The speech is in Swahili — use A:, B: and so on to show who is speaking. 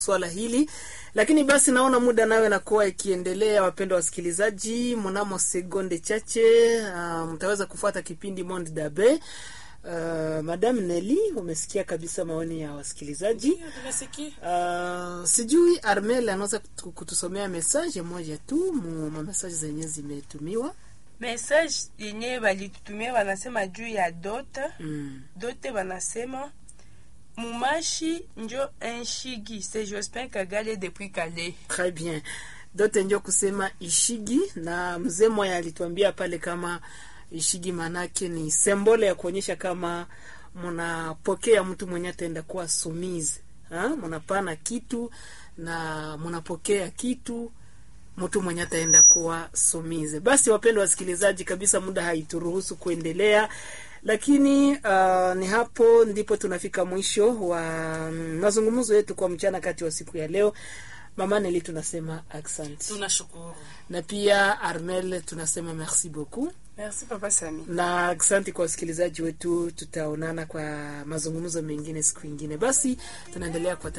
A: swala hili lakini basi naona muda nawe nakuwa ikiendelea wapendwa wasikilizaji mnamo sekunde chache uh, mtaweza kufuata kipindi monde dabe uh, madam neli umesikia kabisa maoni ya wasikilizaji uh, sijui armel anaweza kutu- kutusomea mesaje moja tu mu mamesaje zenye zimetumiwa
B: message yenye balitutumia wanasema juu ya dote
A: mm.
B: dote wanasema mumashi njo enshigi c'est jospin kagale depuis calais
A: Très bien. Dote ndio kusema ishigi, na mzee moya alituambia pale kama ishigi manake ni sembole ya kuonyesha kama mnapokea mtu mwenye ataenda kuwa sumizi, ha? mnapana kitu na mnapokea kitu mtu mwenye ataenda kuwa sumize. Basi wapendwa wasikilizaji, kabisa muda haituruhusu kuendelea, lakini uh, ni hapo ndipo tunafika mwisho wa mm, mazungumzo yetu kwa mchana kati wa siku ya leo. Mama Neli tunasema asante,
C: tunashukuru
A: na pia Armel tunasema merci beaucoup,
B: merci papa sami
A: na asante kwa wasikilizaji wetu. Tutaonana kwa mazungumzo mengine siku ingine. Basi tunaendelea kwa